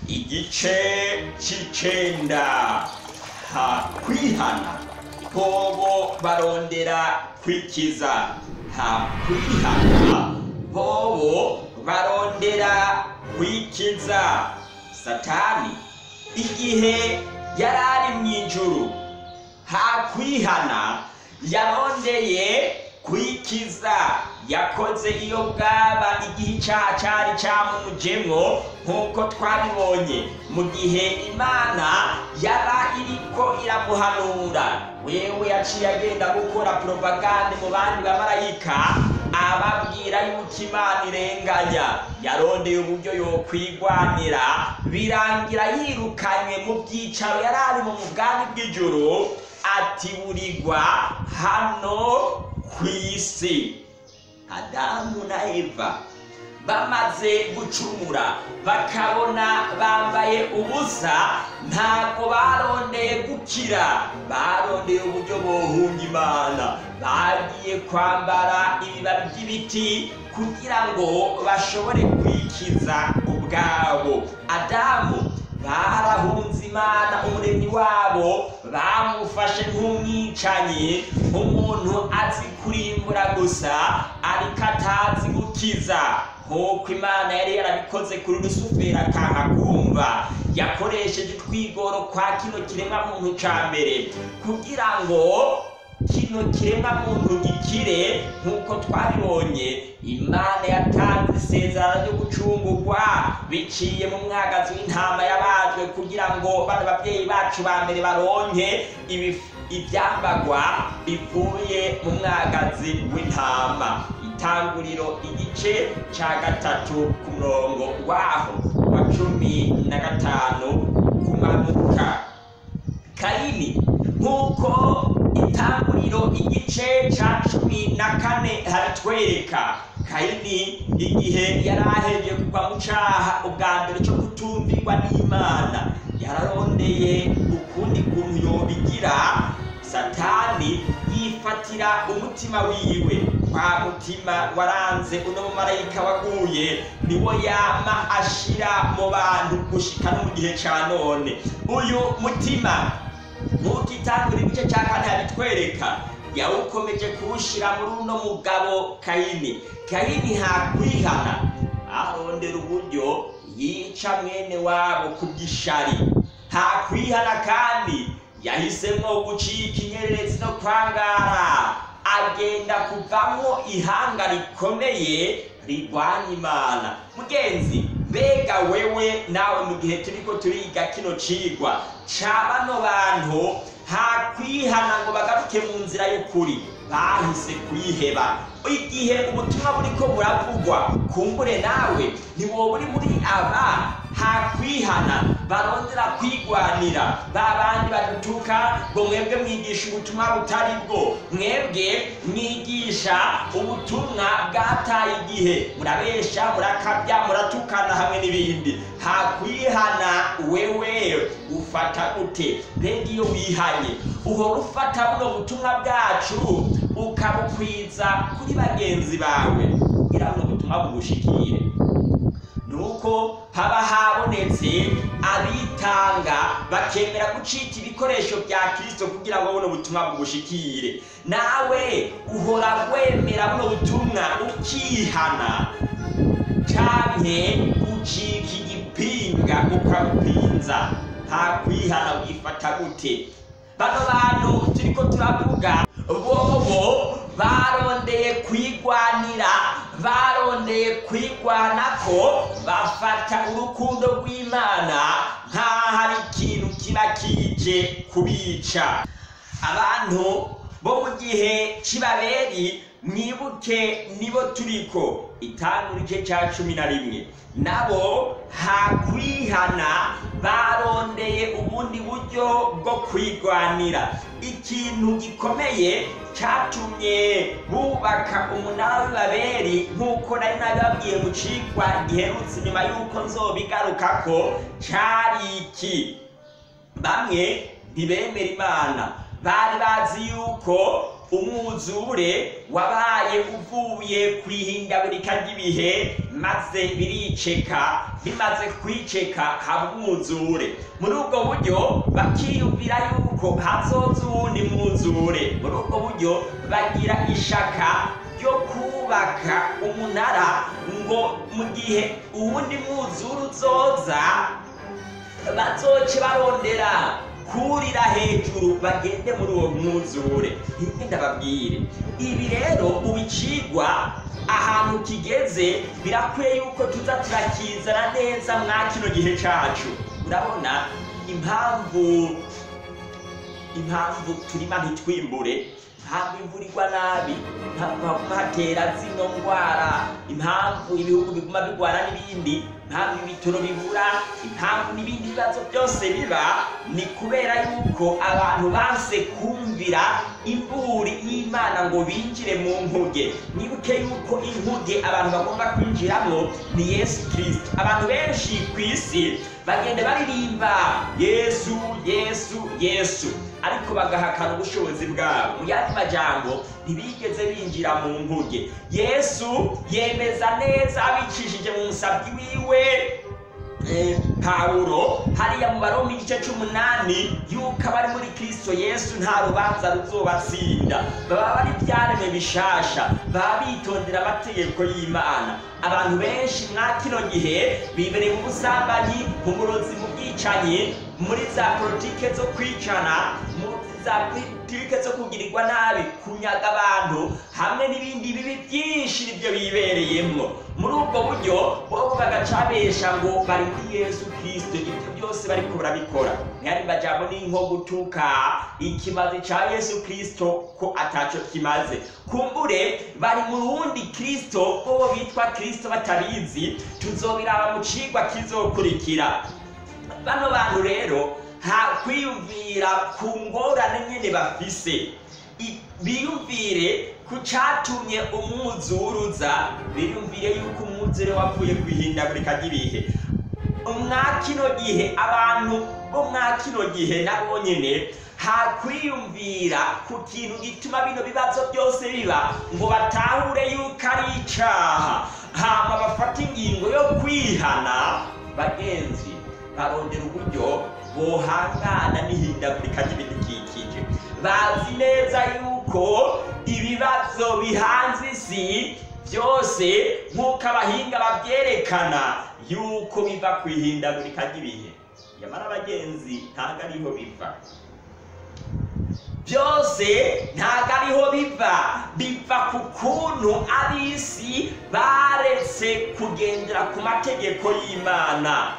igice c'icenda ha kwihana bobo barondera kwikiza ha kwihana bobo barondera kwikiza satani igihe yari ari mu ijuru ha kwihana yarondeye kwikiza yakoze iyo bwaba igihe icyaha cyari cyamujemwo nk'uko twabibonye mu gihe imana yaba iriko iramuhanura wewe yaciye agenda gukora propagande mu bandi bamarayika ababwira yuko imana irenganya yarondeye uburyo yokwigwanira birangira yirukanywe mu byicaro yari ari mu bwami bw'ijuru atiburirwa hano ku isi adamu na eva bamaze gucumura bakabona bambaye ubusa ntabwo barondeye gukira barondeye uburyo bohunga imana bagiye kwambara ibibabi by'ibiti kugira ngo bashobore kwikiza ubwabo adamu barahunze imana umuremyi wabo bamufashe nk'umwicanyi nk'umuntu azi kurimbura gusa ariko atazi gukiza nk'uko imana yari yarabikoze kuri rusuferi akanga kumva yakoresheje utwigoro kwa kino kiremwa muntu ca mbere kugira ngo kino kiremwa muntu gikire nk'uko twabibonye imana yatanze isezerano ryo gucungurwa biciye mu mwagazi w'intama yabajwe kugira ngo bano babyeyi bacu ba mbere baronke ibif- ibyambagwa bivuye mu mwagazi w'intama itanguriro igice ca gatatu ku murongo waho wa cumi na gatanu kumanuka kayini nk'uko itanguriro igice ca cumi na kane haritwereka kayini igihe yari aheje kugwa mu caha ubwa mbere co kutumvirwa n'imana yararondeye ukundi kuntu yobigira satani yifatira umutima wiwe kwa mutima waranze uno mumarayika waguye niwo yama ashira mu bantu gushika no mu gihe ca none uyu mutima nk'uko itangura igice cya kane habitwereka yawukomeje kuwushyira muri uno mugabo kayini kayini hakwihana arondera uburyo yica mwene wabo ku bw'ishari hakwihana kandi yahisemo gucika inyererezi no kwangara agenda kuvamo ihanga rikomeye rirwanya imana mugenzi mbega wewe nawe mu gihe turiko turiga kino cigwa ca bano bantu hakwihana ngo bagaruke mu nzira y'ukuri bahise kuyiheba igihe ubutumwa buriko buravugwa kumbure nawe ntiwoba uri muri aba hakwihana barondera kwigwanira ba bandi badutuka ngo mwebwe mwigisha ubutumwa butari bwo mwebwe mwigisha ubutumwa bwataye igihe murabesha murakabya muratukana hamwe n'ibindi hakwihana wewe ufata gute mbega iyo wihanye uhora ufata buno butumwa bwacu ukabukwiza kuri bagenzi bawe kugira buno butumwa bugushikire nuko haba habonetse abitanga bakemera gucika ibikoresho bya kirisito kugira ngo buno butumwa bugushikire nawe uhora wemera buno butumwa ukihana canke ucika igipinga ukabupinza nta kwihana wifata gute bano bantu turiko turavuga bobo barondeye kwigwanira barondeye kwigwanako bafata urukundo rw'imana nk'aho ari ikintu kiba kije kubica abantu bo mu gihe c'ibaberi mwibuke nibo turiko itangura igice ca cumi na rimwe nabo hakwihana barondeye ubundi buryo bwo kwigwanira ikintu gikomeye catumye bubaka umunara w'ibaberi nk'uko nari nabibabwiye mu cigwa giherutse inyuma y'uko nzobigarukako cari iki bamwe ntibemera imana bari bazi yuko umwuzure wabaye uvuye ku ihindagurika ry'ibihe maze biriceka bimaze kwiceka haba umwuzure muri ubwo buryo bakiyumvira yuko hazoza uwundi mwuzure muri ubwo buryo bagira ishaka ryo kubaka umunara ngo mu gihe uwundi mwuzure uzoza bazoce barondera kurira hejuru bagende muri uwo mwuzure rimwe ndababwire ibi rero ubicigwa ahantu kigeze birakwiye yuko tuza turakizana neza mwa kino gihe cacu urabona impamvu impamvu turima ntitwimbure impamvu imvura igwa nabi impamvu haguma hatera zino ndwara impamvu ibihugu biguma bigwara n'ibindi impamvu ibitoro bibura impamvu n'ibindi bibazo byose biba ni kubera yuko abantu banse kumvira imburi y'imana ngo binjire mu nkuge nibuke yuko inkuge abantu bagomba kwinjiramo ni yesu kirisito abantu benshi ku isi bagenda baririmba yesu yesu yesu ariko bagahakana ubushobozi bwabo mu yandi majambo ntibigeze binjira mu nkuge yesu yemeza neza abicishije mu musabyi wiwe pawulo hariya mu baromi igice c'umunani yuko abari muri kristo yesu nta rubanza ruzobatsinda baba bari ibyaremwe bishasha baba bitondera amategeko y'imana abantu benshi mwa kino gihe bibereye mu busambanyi mu burozi mu bwicanyi muri za politike zo kwicana mu za politike zo kugirirwa nabi kunyaga abantu hamwe n'ibindi bibi byinshi nibyo bibereyemo muri ubwo buryo bo bagacabesha ngo bari muri yesu kirisito ibyo byose bariko barabikora ntihari majambo ni nko gutuka ikimazi ca yesu kirisito ko ataco kimaze kumbure bari mu rundi kirisito bobo bitwa kirisito batabizi tuzobiraba mu cigwa kizokurikira bano bantu rero nta kwiyumvira ku ngorane nyine bafise biyumvire ku cyatumye umwuzuruza biyumvire yuko umwuzure wavuye ku ihindagurika ry'ibihe mwa kino gihe abantu bo mwa kino gihe nabo nyine hakwiyumvira ku kintu gituma bino bibazo byose biba ngo batahure yuko ari icaha hama bafata ingingo yo kwihana bagenzi barondera uburyo bohangana n'ihindagurika ry'ibidukikije bazi neza yuko ibibazo bihanze isi byose nk'uko abahinga babyerekana yuko biva ku ihindagurika ry'ibihe nyamara abagenzi ntabwo ariho biva byose ntabwo ariho biva biva ku kuntu ab'isi baretse kugendera ku mategeko y'imana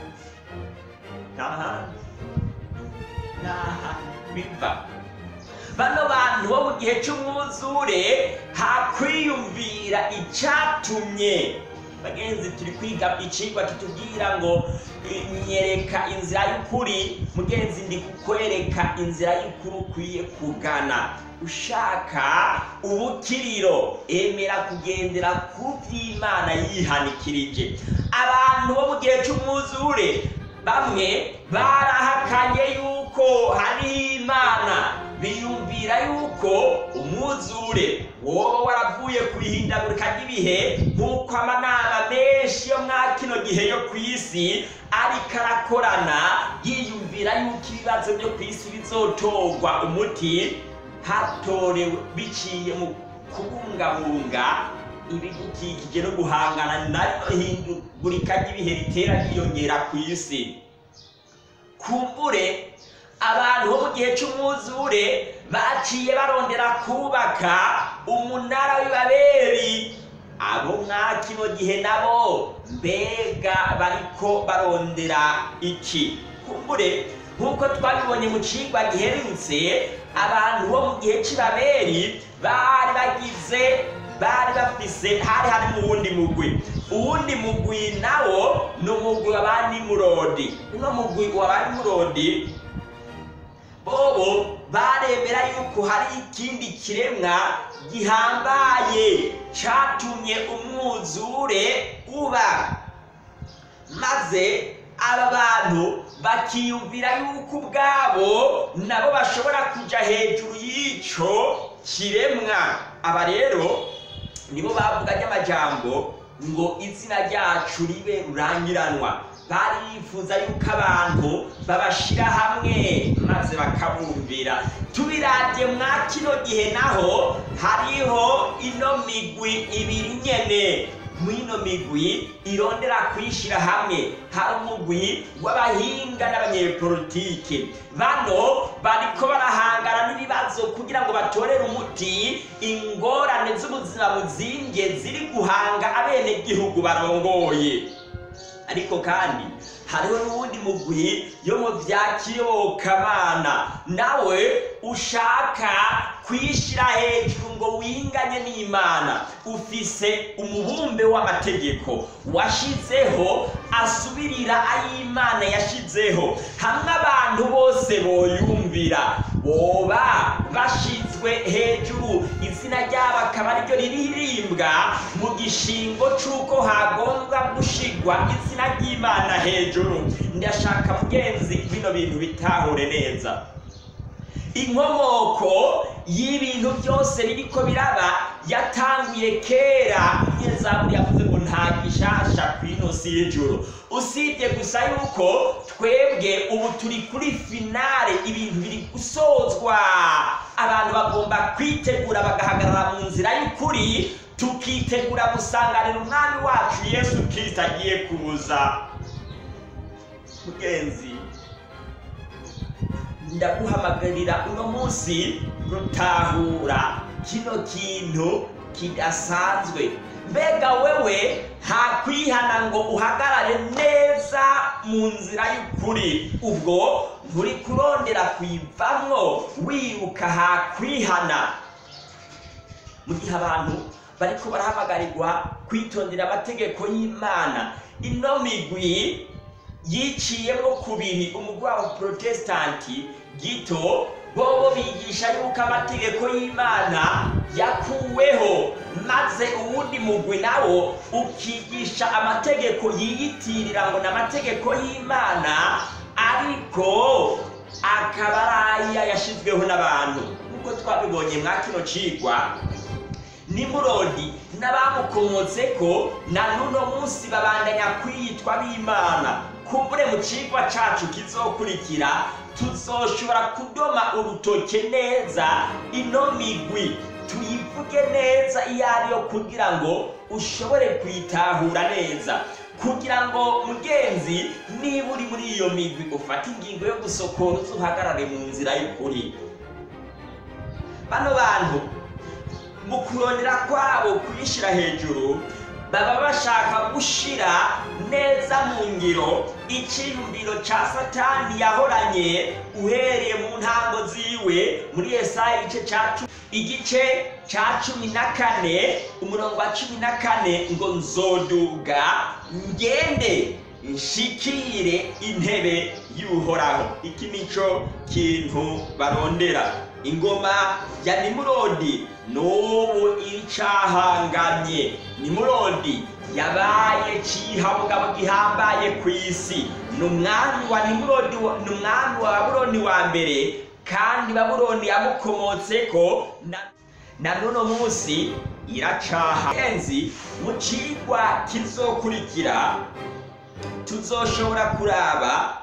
n'ahandi n'aha biva bano bantu bo mu gihe cy'umwuzure hakwiyumvira icyatumye bagenzi turi kwiga icigwa kitubwira ngo nyereka inzira y'ukuri mugenzi ndi kukwereka inzira y'ukuri ukwiye kugana ushaka ubukiriro emera kugendera ku by'imana yihanikirije abantu bo mu gihe cy'umwuzure bamwe barahakanye yuko hariho imana biyumvira yuko umwuzure woba waravuye ku ihindagurika ry'ibihe nk'uko amanama menshi yo mwa kino gihe yo ku isi ariko arakorana yiyumvira yuko ibibazo byo ku isi bizotorwa umuti hatorewe biciye mu kubungabunga ibidukikije no guhangana naryo hindagurika ry'ibihe ritera ryiyongera ku isi kumbure abantu bo mu gihe cy'umwuzure baciye barondera kubaka umunara w'ibaberi abo mwa kino gihe nabo mbega bariko barondera iki kumbure nk'uko twabibonye mu cigwa giherutse abantu bo mu gihe c'ibaberi bari bagize bari bafise hari hari mu wundi mugwi uwundi mugwi nawo ni umugwi wa ba nimurodi uno mugwi wa ba nimurodi bobo baremera yuko hari ikindi kiremwa gihambaye catumye umwuzure uba maze aba bantu bakiyumvira yuko ubwabo nabo bashobora kuja hejuru y'ico kiremwa aba rero nibo bavuganye amajambo ngo izina ryacu ribe rurangiranwa bari bifuza yuko abantu babashira hamwe maze bakabumvira tubiravye mwa kino gihe naho hariho ino migwi ibiri nyene mwino migwi irondera kuyishira hamwe hari umugwi w'abahinga n'abanyepolitike bano bariko barahangana n'ibibazo kugira ngo batorere umuti ingorane z'ubuzima buzimbye ziri guhanga abenegihugu barongoye ariko kandi hariho n'uwundi mugwi yo mu vya kiyobokamana nawe ushaka kwishira hejuru ngo winganye n'imana ufise umubumbe w'amategeko washizeho asubirira ay'imana yashizeho hamwe abantu bose boyumvira boba bashizwe hejuru izina ryabo akaba ariryo riririmbwa mu gishingo c'uko hagombwa gushigwa izina ry'imana hejuru ndashaka mugenzi bino bintu bitahure neza inkomoko y'ibintu byose biriko biraba yatanguye kera nyezaburi yavuze ngo nta gishasha kw'ino si y'ijuru usibye gusa yuko twebwe ubu turi kuri finale ibintu biri gusozwa abantu bagomba kwitegura bagahagarara mu nzira y'ukuri tukitegura gusanganira umwami wacu yesu kirisito agiye kuza mugenzi ndaguhamagarira uno munsi gutahura kino kintu kidasanzwe mbega wewe hakwihana ngo uhagarare neza mu nzira y'ukuri ubwo nturi kurondera kuyivamwo wibuka hakwihana mu gihe abantu bariko barahamagarirwa kwitondera amategeko y'imana ino migwi yiciyemo kubiri umugwi wabo protesitanti gito bobo bigisha yuko amategeko y'imana yakuweho maze uwundi mugwi nawo ukigisha amategeko yiyitirira ngo ni amategeko y'imana ariko akaba ari aya yashizweho n'abantu nk'uko twabibonye mwa kino cigwa nimurodi n'abamukomotseko na n'uno munsi babandanya kwiyitwa b'imana kumbure mu cigwa cacu kizokurikira tuzoshobora kudoma urutoke neza ino migwi tuyivuge neza iyo ariyo kugira ngo ushobore kuyitahura neza kugira ngo mugenzi niba uri muri iyo migwi ufate ingingo yo gusokora uzuhagarare mu nzira y'ukuri bano bantu mu kurondera kwabo kuyishyira hejuru baba bashaka gushira neza mu ngiro icyiyumviro cya satani yahoranye uhereye mu ntango ziwe muri esayi igice cya cumi igice cya cumi na kane umurongo wa cumi na kane ngo nzoduga ngende nshikire intebe y'uhoraho iki nico kintu barondera ingoma ya nimurodi n'ubu iricahangamye nimurodi yabaye cihabugabo gihambaye ku isi ni umwami wa nimurodi ni umwami wa babuloni wa mbere kandi babuloni yamukomotseko na, na n'uno munsi iracaha enzi mu cigwa kizokurikira tuzoshobora kuraba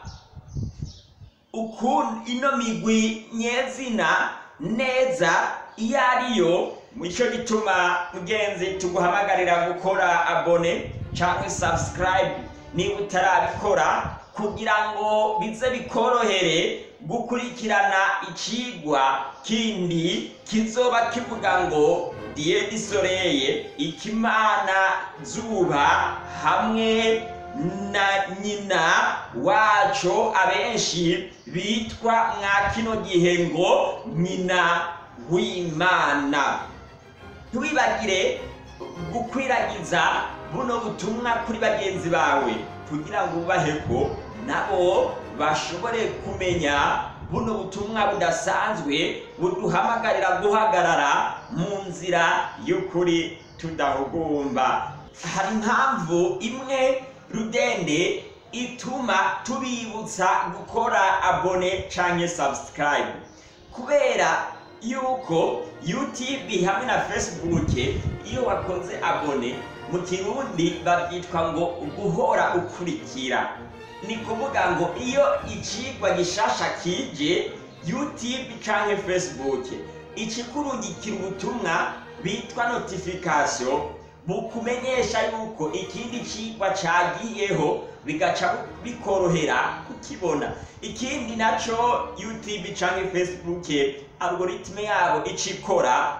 ukuntu ino migwi nyezina neza iyo ariyo nicyo gituma mugenzi tuguhamagarira gukora abone cyangwa subscribe niba utarabikora kugira ngo bize bikorohere gukurikirana icigwa kindi kizoba kivuga ngo diye disoreye ikimana zuba hamwe na nyina waco abenshi bitwa mwa kino gihe ngo nyina w'imana ntiwibagire gukwiragiza buno butumwa kuri bagenzi bawe kugira ngo ubahe ko nabo bashobore kumenya buno butumwa budasanzwe buduhamagarira guhagarara mu nzira y'ukuri tudahugumba hari impamvu imwe rudende ituma tubibutsa gukora abone canke subscribe kubera yuko youtube hamwe na facebook iyo wakoze abone mu kirundi babyitwa ngo guhora ukurikira ni kuvuga ngo iyo icigwa gishasha kije youtube canke facebook ikikurungikira ubutumwa bitwa notification bukumenyesha yuko ikindi cigwa cagiyeho bigaca bikorohera kukibona ikindi naco youtube canke facebook algoritme yabo icikora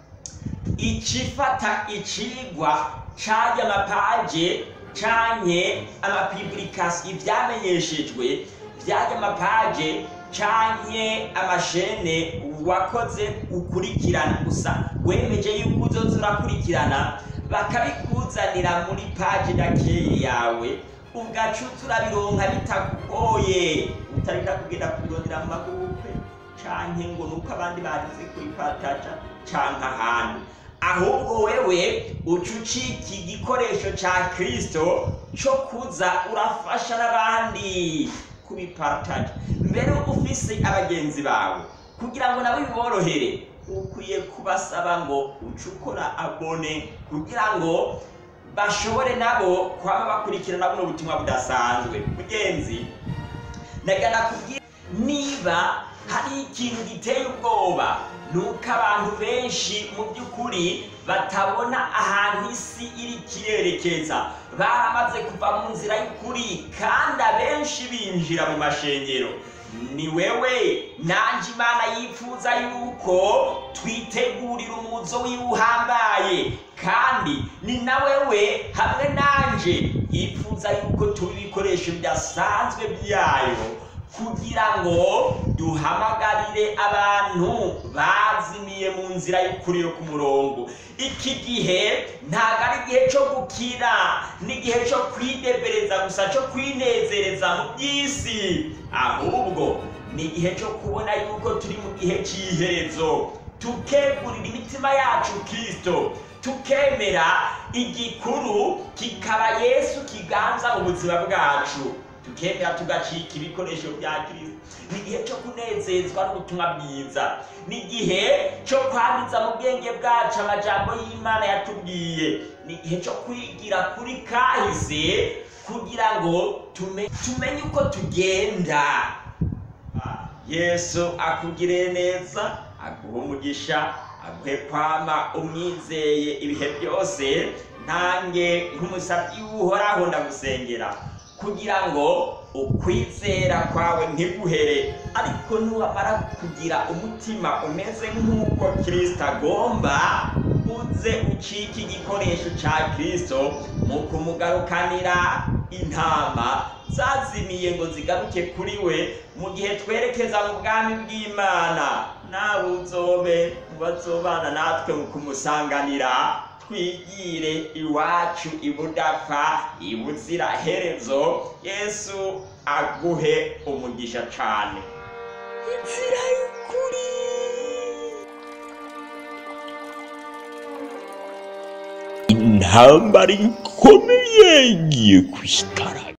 icifata icigwa carya amapaje canke amapublikasi ivyamenyeshejwe vyarya amapaje canke amashene wakoze ukurikirana gusa wemeje yuko uzoza urakurikirana bakabikuzanira muri paje dakeye yawe ugaca turabironka bitakugoye utareka kugenda kubirondera mu magurupe canke ngo nuko abandi barize kuri pataja canke ahandi ahubwo wewe uca ucika igikoresho ca kristo co kuza urafasha n'abandi kubipartaja mbere ufise abagenzi bawe kugira ngo nabo biborohere ukwiye kubasaba ngo uce ukora abone kugira ngo bashobore nabo kwaba bakurikirana buno butumwa budasanzwe mugenzi ndagana kubwira niba hari ikintu giteye ubwoba nuko abantu benshi mu by'ukuri batabona ahantu isi iri kirerekeza baramaze kuva mu nzira y'ukuri kandi abenshi binjira mu mashengero ni wewe nanje imana yifuza yuko twitegurira umuzo wiwe uhambaye kandi ni na wewe hamwe nanje yifuza yuko tuba ibikoresho bidasanzwe byayo kugira ngo duhamagarire abantu bazimiye mu nzira y'ukuri yo ku murongo iki gihe ntabwo ari igihe cyo gukina ni igihe cyo kwidebereza gusa cyo kwinezereza mu by'isi ahubwo ni igihe cyo kubona yuko turi mu gihe cy'iherezo tukegurira imitima yacu kirisito tukemera igikuru kikaba yesu kiganza mu buzima bwacu tukemera tugacika ibikoresho bya kirisito ni igihe cyo kunezezwa n'ubutumwa bwiza ni igihe cyo kwanditsa mu bwenge bwacu amajambo y'imana yatubwiye ni igihe cyo kwigira kuri kahise kugira ngo tumenye uko tugenda yesu akugire neza aguhe umugisha aguhe kwama umwizeye ibihe byose ntange nk'umusabyi w'uhoraho ndagusengera kugira ngo ukwizera kwawe ntiguhere ariko nuwamara kugira umutima umeze nk'uko kirisito agomba uze ucike igikoresho cya kirisito mu kumugarukanira intama zazimiye ngo zigaruke kuri we mu gihe twerekeza mu bwami bw'imana nawe uzobe mu bazobana natwe mu kumusanganira twigire iwacu ibudapfa ibuzira herezo yesu aguhe umugisha cane inzira y'ukuri intambara ikomeye igiye kwitara